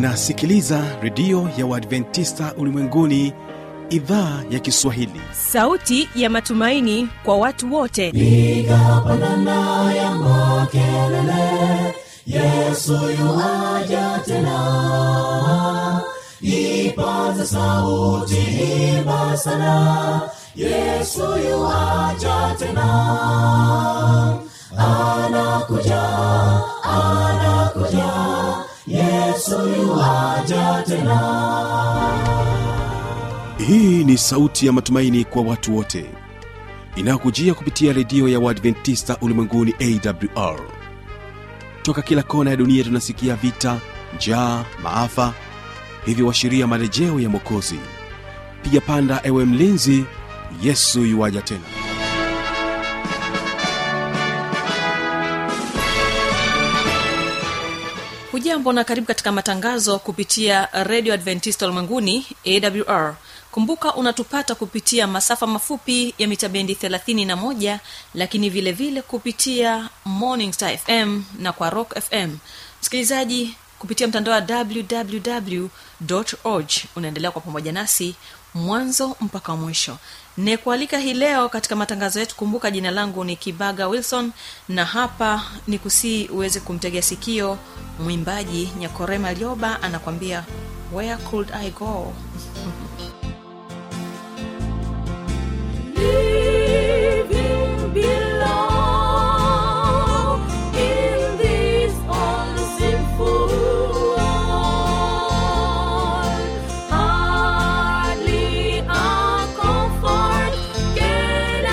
unasikiliza redio ya uadventista ulimwenguni idhaa ya kiswahili sauti ya matumaini kwa watu wote piga pandana ya makelele yesu yuaja tena ipaze sauti himba sana yesu yuaja tena anakuja anakuja yesu yuaja tena hii ni sauti ya matumaini kwa watu wote inayokujia kupitia redio ya uadventista ulimwenguni awr toka kila kona ya dunia tunasikia vita njaa maafa hivyo washiria marejeo ya mokozi piga panda ewe mlinzi yesu yuwaja tena hujambo na karibu katika matangazo kupitia redio adventista ulimwenguni awr kumbuka unatupata kupitia masafa mafupi ya mita bendi 31 lakini vile vile kupitia morning star fm na kwa rock fm msikilizaji kupitia mtandao wa www org unaendelea kwa pamoja nasi mwanzo mpaka mwisho nekualika hii leo katika matangazo yetu kumbuka jina langu ni kibaga wilson na hapa ni kusii uweze kumtegea sikio mwimbaji nyakorema lioba anakwambia where could i go Living below in this unsinful world, hardly a comfort can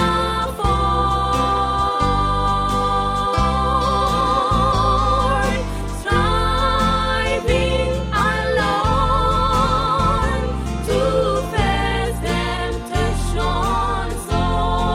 afford. Striving alone to face temptation so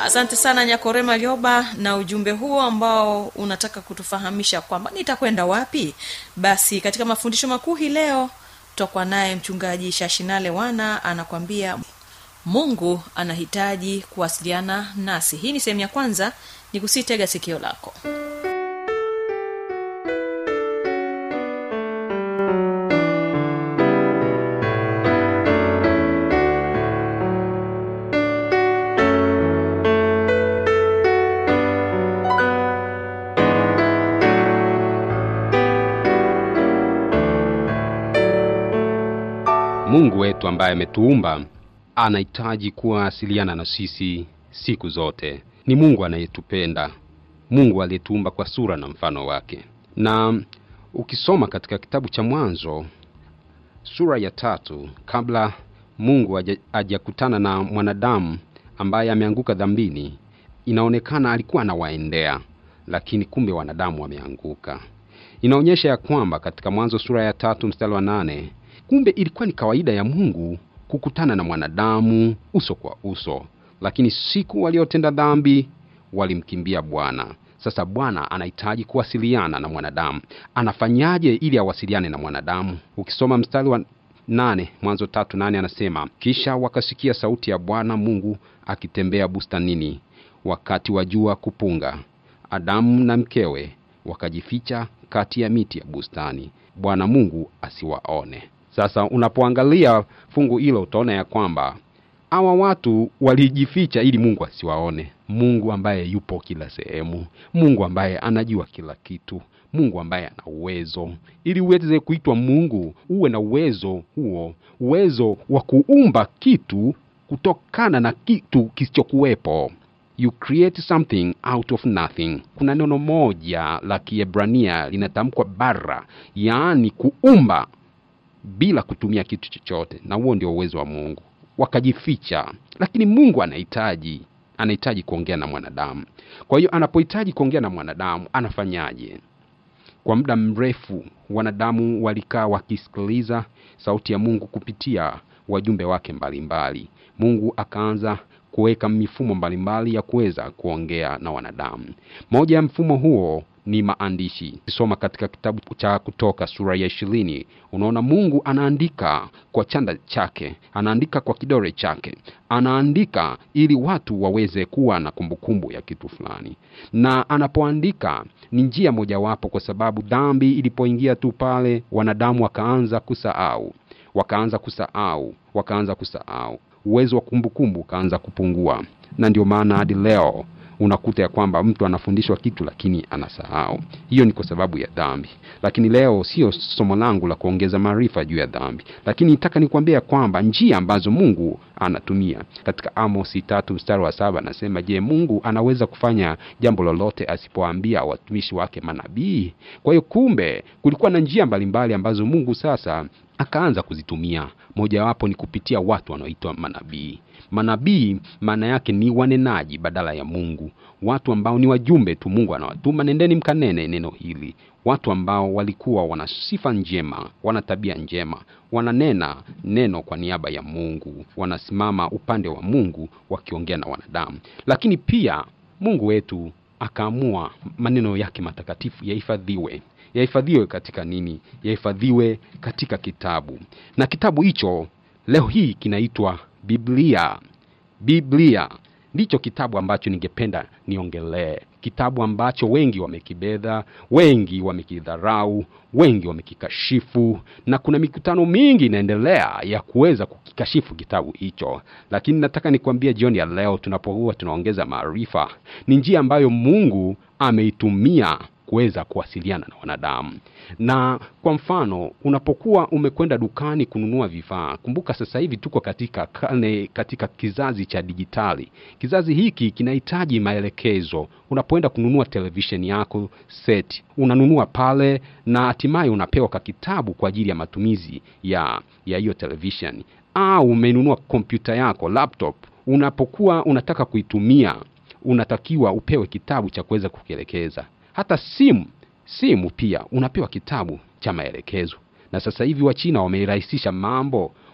asante sana nyakorema lyoba na ujumbe huo ambao unataka kutufahamisha kwamba nitakwenda wapi basi katika mafundisho makuu hii leo tutakuwa naye mchungaji shashinale wana anakwambia mungu anahitaji kuwasiliana nasi hii ni sehemu ya kwanza ni kusitega sikio lako mungu wetu ambaye ametuumba anahitaji kuwasiliana na sisi siku zote ni mungu anayetupenda mungu aliyetuumba kwa sura na mfano wake na ukisoma katika kitabu cha mwanzo sura ya tatu kabla mungu haja- hajakutana na mwanadamu ambaye ameanguka dhambini inaonekana alikuwa anawaendea lakini kumbe wanadamu wameanguka inaonyesha ya kwamba katika mwanzo sura ya tatu mstari wa nane kumbe ilikuwa ni kawaida ya mungu kukutana na mwanadamu uso kwa uso lakini siku waliotenda dhambi walimkimbia bwana sasa bwana anahitaji kuwasiliana na mwanadamu anafanyaje ili awasiliane na mwanadamu ukisoma mstari wa nane mwanzo tatu nane anasema kisha wakasikia sauti ya bwana mungu akitembea bustanini wakati wa jua kupunga adamu na mkewe wakajificha kati ya miti ya bustani bwana mungu asiwaone sasa unapoangalia fungu hilo utaona ya kwamba hawa watu walijificha ili mungu asiwaone mungu ambaye yupo kila sehemu mungu ambaye anajua kila kitu mungu ambaye ana uwezo ili uweze kuitwa mungu uwe na uwezo huo uwezo wa kuumba kitu kutokana na kitu kisichokuwepo you create something out of nothing kuna neno moja la kiebrania linatamkwa bara yaani kuumba bila kutumia kitu chochote na huo ndio uwezo wa mungu wakajificha lakini mungu anahitaji anahitaji kuongea na mwanadamu kwa hiyo anapohitaji kuongea na mwanadamu anafanyaje kwa muda mrefu wanadamu walikaa wakisikiliza sauti ya mungu kupitia wajumbe wake mbalimbali mbali. mungu akaanza kuweka mifumo mbalimbali ya kuweza kuongea na wanadamu moja ya mfumo huo ni maandishi kisoma katika kitabu cha kutoka sura ya ishirini unaona mungu anaandika kwa chanda chake anaandika kwa kidore chake anaandika ili watu waweze kuwa na kumbukumbu ya kitu fulani na anapoandika ni njia mojawapo kwa sababu dhambi ilipoingia tu pale wanadamu wakaanza kusahau wakaanza kusahau wakaanza kusahau uwezo wa kumbukumbu ukaanza kupungua na ndio maana hadi leo unakuta ya kwamba mtu anafundishwa kitu lakini anasahau hiyo ni kwa sababu ya dhambi lakini leo sio somo langu la kuongeza maarifa juu ya dhambi lakini nataka nikwambia ya kwamba njia ambazo mungu anatumia katika amosi tatu mstari wa saba anasema je mungu anaweza kufanya jambo lolote asipoambia watumishi wake manabii kwa hiyo kumbe kulikuwa na njia mbalimbali ambazo mungu sasa akaanza kuzitumia mojawapo ni kupitia watu wanaoitwa manabii manabii maana yake ni wanenaji badala ya mungu watu ambao ni wajumbe tu mungu anawatuma nendeni mkanene neno hili watu ambao walikuwa wana sifa njema wana tabia njema wananena neno kwa niaba ya mungu wanasimama upande wa mungu wakiongea na wanadamu lakini pia mungu wetu akaamua maneno yake matakatifu yahifadhiwe yahifadhiwe katika nini yahifadhiwe katika kitabu na kitabu hicho leo hii kinaitwa biblia biblia ndicho kitabu ambacho ningependa niongelee kitabu ambacho wengi wamekibedha wengi wamekidharau wengi wamekikashifu na kuna mikutano mingi inaendelea ya kuweza kukikashifu kitabu hicho lakini nataka nikwambie jioni ya leo tunapokuwa tunaongeza maarifa ni njia ambayo mungu ameitumia kuweza kuwasiliana na wanadamu na kwa mfano unapokuwa umekwenda dukani kununua vifaa kumbuka sasa hivi tuko katika karne katika kizazi cha dijitali kizazi hiki kinahitaji maelekezo unapoenda kununua televisheni yako set unanunua pale na hatimaye unapewa ka kitabu kwa ajili ya matumizi ya ya hiyo televisheni au umenunua kompyuta yako laptop unapokuwa unataka kuitumia unatakiwa upewe kitabu cha kuweza kukielekeza hata simu simu pia unapewa kitabu cha maelekezo na sasa hivi wachina wameirahisisha mambo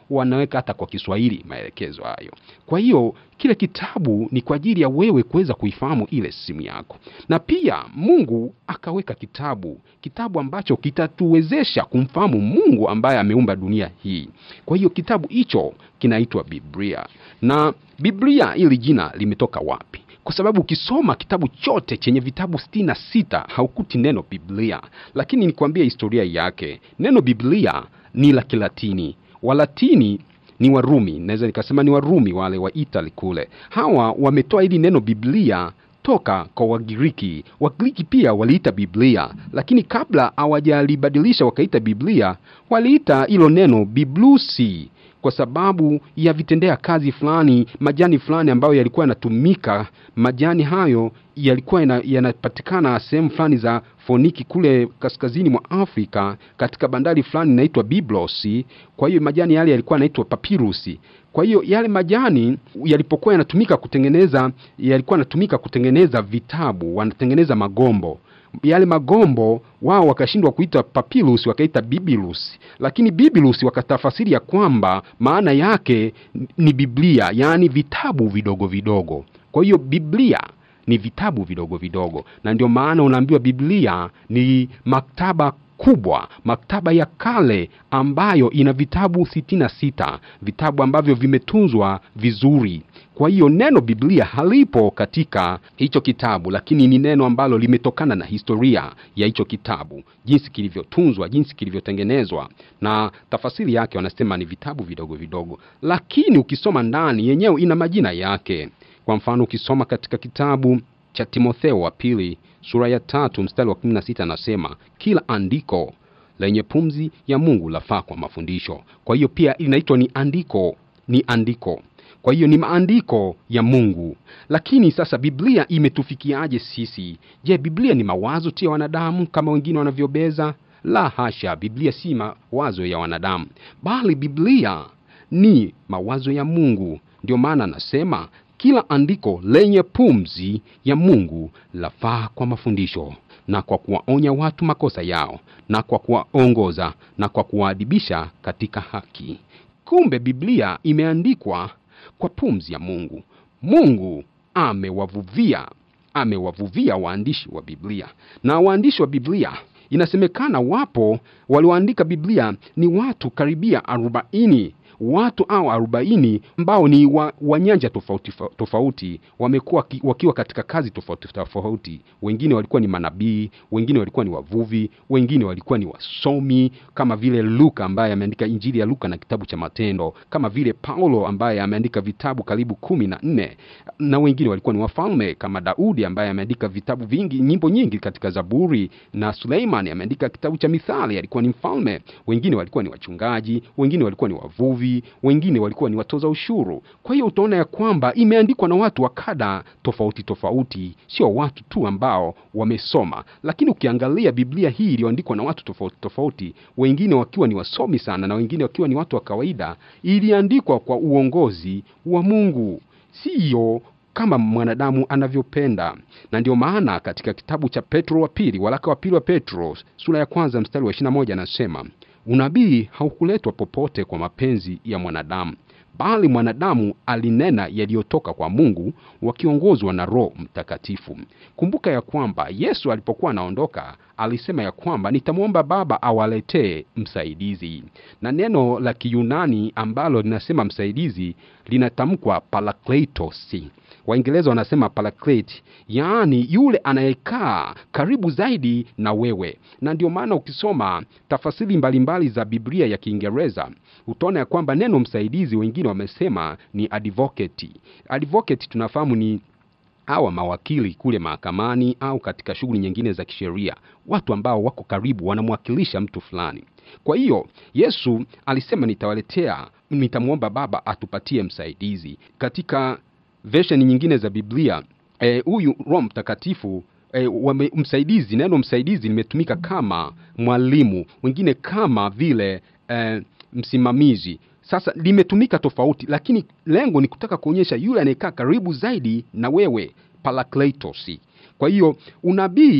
wanaweka hata kwa kiswahili maelekezo hayo kwa hiyo kile kitabu ni kwa ajili ya wewe kuweza kuifahamu ile simu yako na pia mungu akaweka kitabu kitabu ambacho kitatuwezesha kumfahamu mungu ambaye ameumba dunia hii kwa hiyo kitabu hicho kinaitwa biblia na biblia hili jina limetoka wapi kwa sababu ukisoma kitabu chote chenye vitabu sitini na sita haukuti neno biblia lakini nikwambia historia yake neno biblia ni la kilatini walatini ni warumi naweza nikasema ni warumi wale wa itali kule hawa wametoa hili neno biblia toka kwa wagiriki wagiriki pia waliita biblia lakini kabla hawajalibadilisha wakaita biblia waliita hilo neno biblusi kwa sababu ya vitendea kazi fulani majani fulani ambayo yalikuwa yanatumika majani hayo yalikuwa yana- yanapatikana sehemu fulani za foniki kule kaskazini mwa afrika katika bandari fulani inaitwa biblosi kwa hiyo majani yale yalikuwa yanaitwa papirusi kwa hiyo yale majani yalipokuwa yanatumika kutengeneza yalikuwa yanatumika kutengeneza vitabu wanatengeneza magombo yale magombo wao wakashindwa kuita papyrus wakaita bibilus lakini bibilus wakatafasiri ya kwamba maana yake ni biblia yaani vitabu vidogo vidogo kwa hiyo biblia ni vitabu vidogo vidogo na ndio maana unaambiwa biblia ni maktaba kubwa maktaba ya kale ambayo ina vitabu sitini na sita vitabu ambavyo vimetunzwa vizuri kwa hiyo neno biblia halipo katika hicho kitabu lakini ni neno ambalo limetokana na historia ya hicho kitabu jinsi kilivyotunzwa jinsi kilivyotengenezwa na tafasiri yake wanasema ni vitabu vidogo vidogo lakini ukisoma ndani yenyewe ina majina yake kwa mfano ukisoma katika kitabu cha timotheo wa pili sura ya tatu mstari wa 16 anasema kila andiko lenye pumzi ya mungu lafaa kwa mafundisho kwa hiyo pia inaitwa ni andiko ni andiko kwa hiyo ni maandiko ya mungu lakini sasa biblia imetufikiaje sisi je biblia ni mawazo tu ya wanadamu kama wengine wanavyobeza la hasha biblia si mawazo ya wanadamu bali biblia ni mawazo ya mungu ndio maana anasema kila andiko lenye pumzi ya mungu lafaa kwa mafundisho na kwa kuwaonya watu makosa yao na kwa kuwaongoza na kwa kuwaadibisha katika haki kumbe biblia imeandikwa kwa pumzi ya mungu mungu amewavuvia amewavuvia waandishi wa biblia na waandishi wa biblia inasemekana wapo walioandika biblia ni watu karibia arobaini watu au arobaini ambao ni wa, wa nyanja tofauti tofauti wamekuwa ki- wakiwa katika kazi tofauti tofauti wengine walikuwa ni manabii wengine walikuwa ni wavuvi wengine walikuwa ni wasomi kama vile luka ambaye ameandika injili ya luka na kitabu cha matendo kama vile paulo ambaye ameandika vitabu karibu kumi na nne na wengine walikuwa ni wafalme kama daudi ambaye ameandika vitabu vingi nyimbo nyingi katika zaburi na suleiman ameandika kitabu cha mithali alikuwa ni mfalme wengine walikuwa ni wachungaji wengine walikuwa ni wavuvi wengine walikuwa ni watoza ushuru kwa hiyo utaona ya kwamba imeandikwa na watu wa kada tofauti tofauti sio watu tu ambao wamesoma lakini ukiangalia biblia hii iliyoandikwa na watu tofauti tofauti wengine wakiwa ni wasomi sana na wengine wakiwa ni watu wa kawaida iliandikwa kwa uongozi wa mungu siyo kama mwanadamu anavyopenda na ndio maana katika kitabu cha petro wa pili waraka wa pili wa petro sura ya kwanza mstari wa 21 anasema unabii haukuletwa popote kwa mapenzi ya mwanadamu bali mwanadamu alinena yaliyotoka kwa mungu wakiongozwa na roho mtakatifu kumbuka ya kwamba yesu alipokuwa anaondoka alisema ya kwamba nitamwomba baba awaletee msaidizi na neno la kiyunani ambalo linasema msaidizi linatamkwa parakletos waingereza wanasema paraklete yaani yule anayekaa karibu zaidi na wewe na ndio maana ukisoma tafasiri mbalimbali za biblia ya kiingereza utaona ya kwamba neno msaidizi wengine wamesema ni advocate advocate tunafahamu ni hawa mawakili kule mahakamani au katika shughuli nyingine za kisheria watu ambao wako karibu wanamwakilisha mtu fulani kwa hiyo yesu alisema nitawaletea nitamwomba baba atupatie msaidizi katika version nyingine za biblia eh, huyu roho mtakatifu e, wame, msaidizi neno msaidizi limetumika kama mwalimu wengine kama vile e, msimamizi sasa limetumika tofauti lakini lengo ni kutaka kuonyesha yule anayekaa karibu zaidi na wewe parakletos kwa hiyo unabii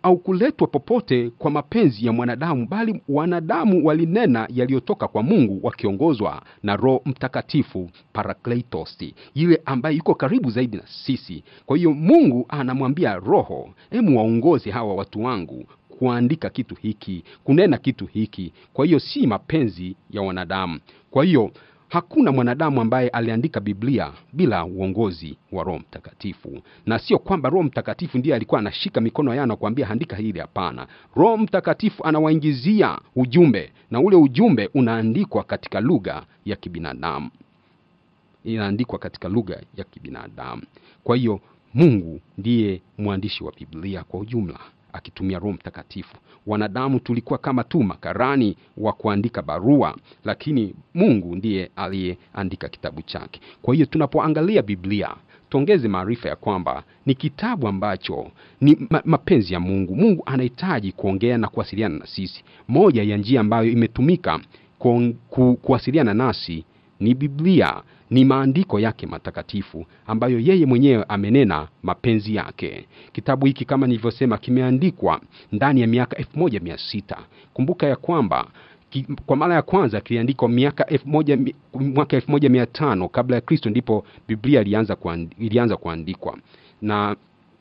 au kuletwa popote kwa mapenzi ya mwanadamu bali wanadamu walinena yaliyotoka kwa mungu wakiongozwa na roho mtakatifu parakletos yule ambaye yuko karibu zaidi na sisi kwa hiyo mungu anamwambia roho hemu waongoze hawa watu wangu kuandika kitu hiki kunena kitu hiki kwa hiyo si mapenzi ya wanadamu kwa hiyo hakuna mwanadamu ambaye aliandika biblia bila uongozi wa roho mtakatifu na sio kwamba roho mtakatifu ndiye alikuwa anashika mikono yao na kuambia andika hili hapana roho mtakatifu anawaingizia ujumbe na ule ujumbe unaandikwa katika lugha ya kibinadamu inaandikwa katika lugha ya kibinadamu kwa hiyo mungu ndiye mwandishi wa biblia kwa ujumla akitumia roho mtakatifu wanadamu tulikuwa kama tu makarani wa kuandika barua lakini mungu ndiye aliyeandika kitabu chake kwa hiyo tunapoangalia biblia tuongeze maarifa ya kwamba ni kitabu ambacho ni ma- mapenzi ya mungu mungu anahitaji kuongea na kuwasiliana na sisi moja ya njia ambayo imetumika kuong- ku, kuwasiliana nasi ni biblia ni maandiko yake matakatifu ambayo yeye mwenyewe amenena mapenzi yake kitabu hiki kama nilivyosema kimeandikwa ndani ya miaka elfu moja mia sita kumbuka ya kwamba ki, kwa mara ya kwanza kiliandikwa miaka elfu moja, mi- mwaka elfu moja mia tano kabla ya kristo ndipo biblia ilianza, kuand, ilianza kuandikwa na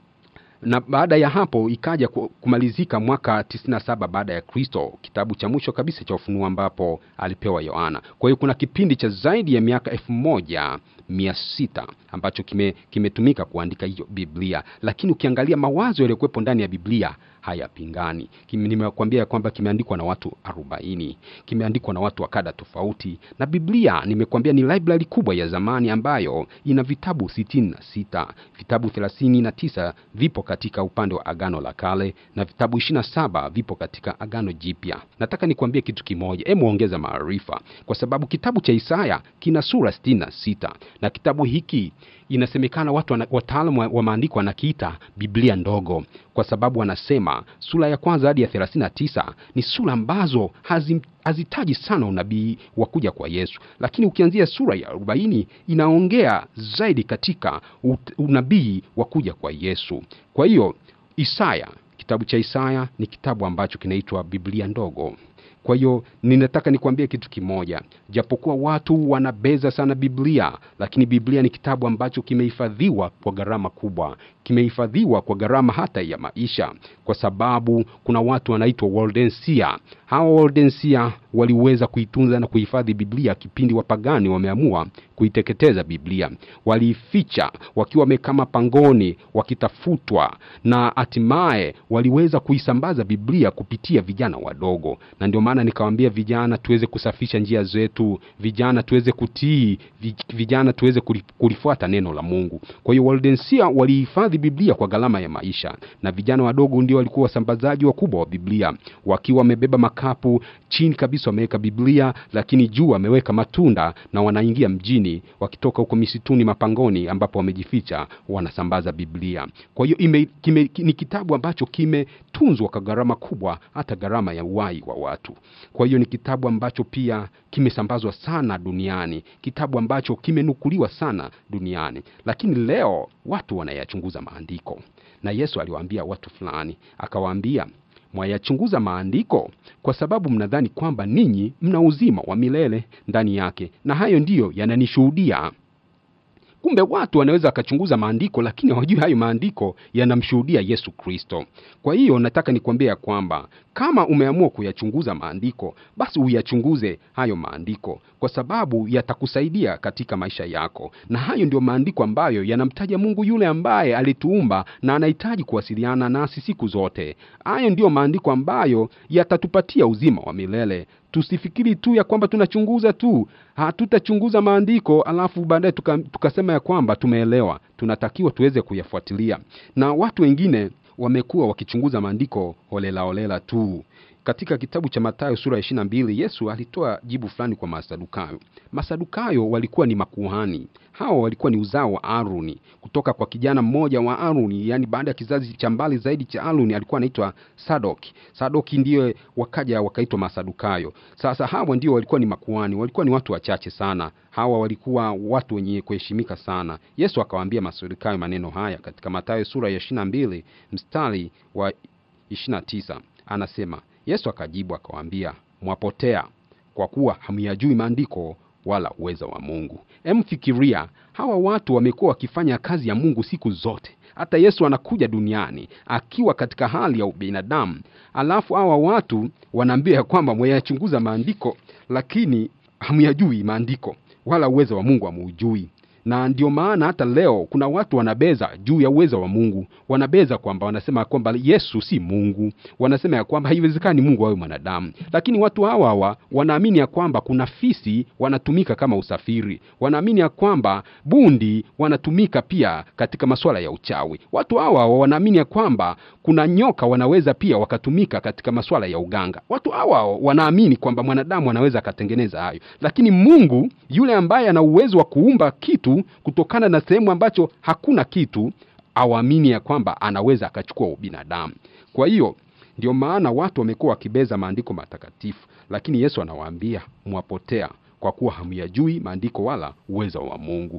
na baada ya hapo ikaja ku- kumalizika mwaka 97 baada ya kristo kitabu cha mwisho kabisa cha ufunuo ambapo alipewa yohana kwa hiyo kuna kipindi cha zaidi ya miaka elfu moja mia sita ambacho kime- kimetumika kuandika hiyo biblia lakini ukiangalia mawazo yaliyokuwepo ndani ya biblia hayapingani Kime- nimekuambia kwamba kimeandikwa na watu 40 kimeandikwa na watu wa kada tofauti na biblia nimekuambia ni library kubwa ya zamani ambayo ina vitabu 66 vitabu 39 vipo katika upande wa agano la kale na vitabu 27 vipo katika agano jipya nataka nikuambie kitu kimoja hemu ongeza maarifa kwa sababu kitabu cha isaya kina sura 66 na kitabu hiki inasemekana watu wana- wataalamu wa, wa maandiko wanakiita biblia ndogo kwa sababu wanasema sura ya kwanza hadi ya 39 ni sura ambazo hazim, hazitaji sana unabii wa kuja kwa yesu lakini ukianzia sura ya 40 inaongea zaidi katika ut- unabii wa kuja kwa yesu kwa hiyo isaya kitabu cha isaya ni kitabu ambacho kinaitwa biblia ndogo kwa hiyo ninataka nikwambie kitu kimoja japokuwa watu wanabeza sana biblia lakini biblia ni kitabu ambacho kimehifadhiwa kwa gharama kubwa kimehifadhiwa kwa gharama hata ya maisha kwa sababu kuna watu wanaitwa waldensia hawa waldensia waliweza kuitunza na kuhifadhi biblia kipindi wapagani wameamua kuiteketeza biblia waliificha wakiwa wamekaa mapangoni wakitafutwa na hatimaye waliweza kuisambaza biblia kupitia vijana wadogo na ndio maana nikawambia vijana tuweze kusafisha njia zetu vijana tuweze kutii vi- vijana tuweze kuli- kulifuata neno la mungu kwa hiyo waldensia walihifadhi biblia kwa gharama ya maisha na vijana wadogo ndio walikuwa wasambazaji wakubwa wa biblia wakiwa wamebeba makapu chini kabisa wameweka biblia lakini juu wameweka matunda na wanaingia mjini wakitoka huko misituni mapangoni ambapo wamejificha wanasambaza biblia kwa hiyo ime, kime, ki- ni kitabu ambacho kimetunzwa kwa gharama kubwa hata gharama ya uhai wa watu kwa hiyo ni kitabu ambacho pia kimesambazwa sana duniani kitabu ambacho kimenukuliwa sana duniani lakini leo watu wanayachunguza maandiko na yesu aliwaambia watu fulani akawaambia mwayachunguza maandiko kwa sababu mnadhani kwamba ninyi mna uzima wa milele ndani yake na hayo ndiyo yananishuhudia kumbe watu wanaweza wakachunguza maandiko lakini hawajui hayo maandiko yanamshuhudia yesu kristo kwa hiyo nataka nikwambia ya kwamba kama umeamua kuyachunguza maandiko basi uyachunguze hayo maandiko kwa sababu yatakusaidia katika maisha yako na hayo ndio maandiko ambayo yanamtaja mungu yule ambaye alituumba na anahitaji kuwasiliana nasi siku zote hayo ndiyo maandiko ambayo yatatupatia uzima wa milele tusifikiri tu ya kwamba tunachunguza tu hatutachunguza maandiko alafu baadaye tuka- tukasema ya kwamba tumeelewa tunatakiwa tuweze kuyafuatilia na watu wengine wamekuwa wakichunguza maandiko holela holela tu katika kitabu cha matayo sura ya ishirina mbili yesu alitoa jibu fulani kwa masadukayo masadukayo walikuwa ni makuhani hawa walikuwa ni uzao wa aruni kutoka kwa kijana mmoja wa aruni yaani baada ya kizazi cha mbali zaidi cha aruni alikuwa anaitwa sadoki sadoki ndiye wakaja wakaitwa masadukayo sasa hawa ndio walikuwa ni makuhani walikuwa ni watu wachache sana hawa walikuwa watu wenye kuheshimika sana yesu akawaambia masadukayo maneno haya katika matayo sura ya ishirina mbili mstari wa 29 anasema yesu akajibu akawaambia mwapotea kwa kuwa hamyajui maandiko wala uweza wa mungu emfikiria hawa watu wamekuwa wakifanya kazi ya mungu siku zote hata yesu anakuja duniani akiwa katika hali ya ubinadamu alafu hawa watu wanaambia ya kwamba mwayachunguza maandiko lakini hamyajui maandiko wala uwezo wa mungu hamuujui na ndio maana hata leo kuna watu wanabeza juu ya uwezo wa mungu wanabeza kwamba wanasema kwamba yesu si mungu wanasema ya kwamba haiwezekani mungu awe mwanadamu lakini watu hawa hawa wanaamini ya kwamba kuna fisi wanatumika kama usafiri wanaamini ya kwamba bundi wanatumika pia katika masuala ya uchawi watu hawa hawa wanaamini ya kwamba kuna nyoka wanaweza pia wakatumika katika masuala ya uganga watu hawa hawa wanaamini kwamba mwanadamu anaweza akatengeneza hayo lakini mungu yule ambaye ana uwezo wa kuumba kitu kutokana na sehemu ambacho hakuna kitu awaamini ya kwamba anaweza akachukua ubinadamu kwa hiyo ndio maana watu wamekuwa wakibeza maandiko matakatifu lakini yesu anawaambia mwapotea kwa kuwa hamyajui maandiko wala uwezo wa mungu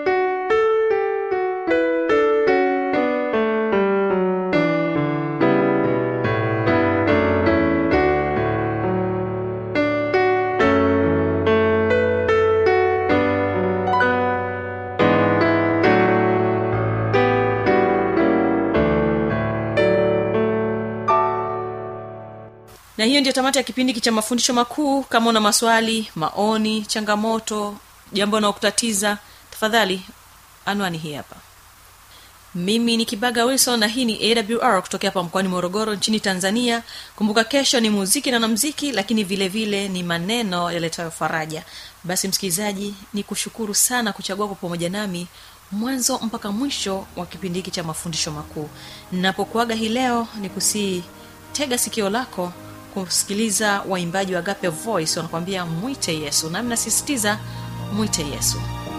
na hiyo ndio tamati ya kipindi hiki cha mafundisho makuu kama una maswali maoni changamoto jambo unaokutatiza tafadhali anwani hii hapa mimi ni kibaga wilson na hii ni awr kutokea hapa mkoani morogoro nchini tanzania kumbuka kesho ni muziki na namziki lakini vile vile ni maneno yaletayo faraja basi msikilizaji ni kushukuru sana kuchagua kwa pamoja nami mwanzo mpaka mwisho wa kipindi hiki cha mafundisho makuu napokuaga hii leo ni kusii tega sikio lako kusikiliza waimbaji wa gape voice wanakuambia mwite yesu nami nasisitiza mwite yesu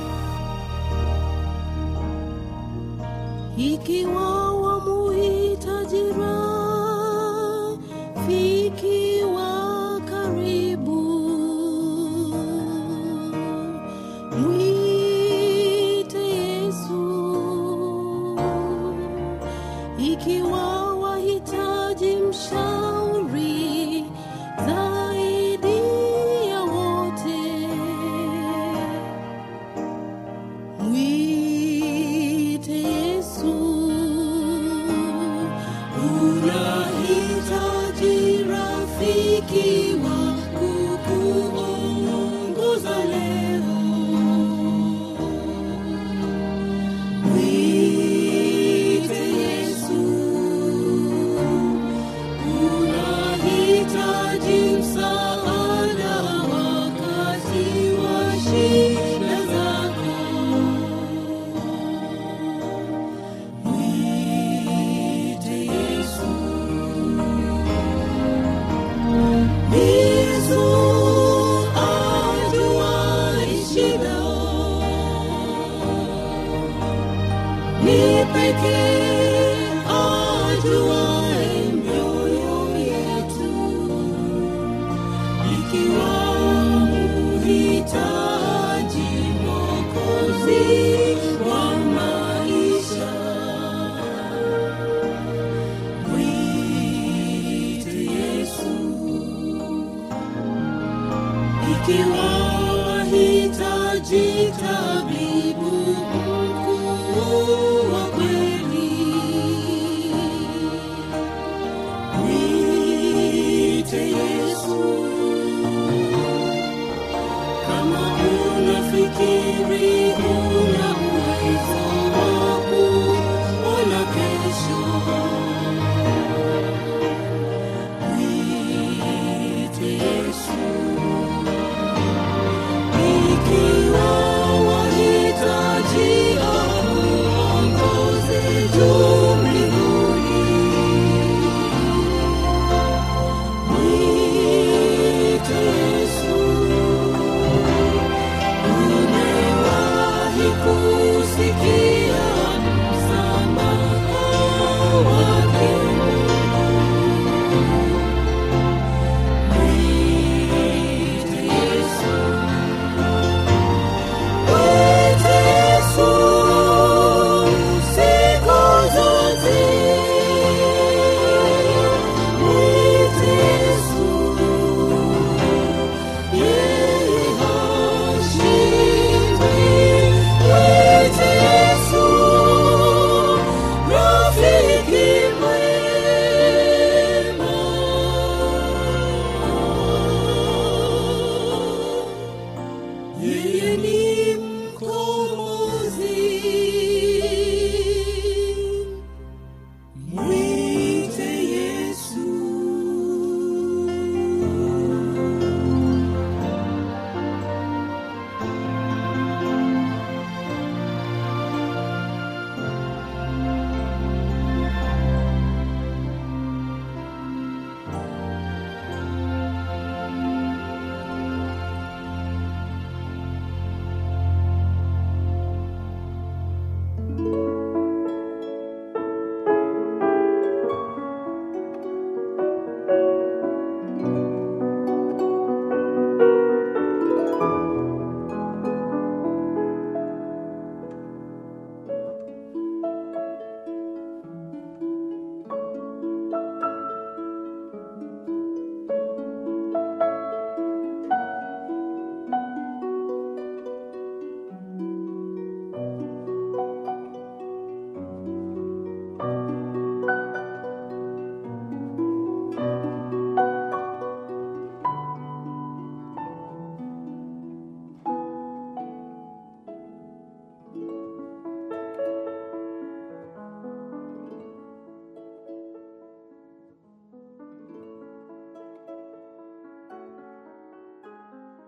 ikiwa wamuhitaji rafiki wa karibu mwite yesu ikiwa wahitaji mshauri zaidi ya wote mwite yesu unahitaji rafiki wa kukuongoza leo mwite yesu unahitaji msaada wakati wa shida zako mwite yesu yesu ajuaye shida ni pekee ajuaye mioyo yetu ikiwa muhitaji mokozi wa maisha mwite yesu ikiwa wahitaji tabibu mkuu wa kweli mwite yesu kama unafikiri una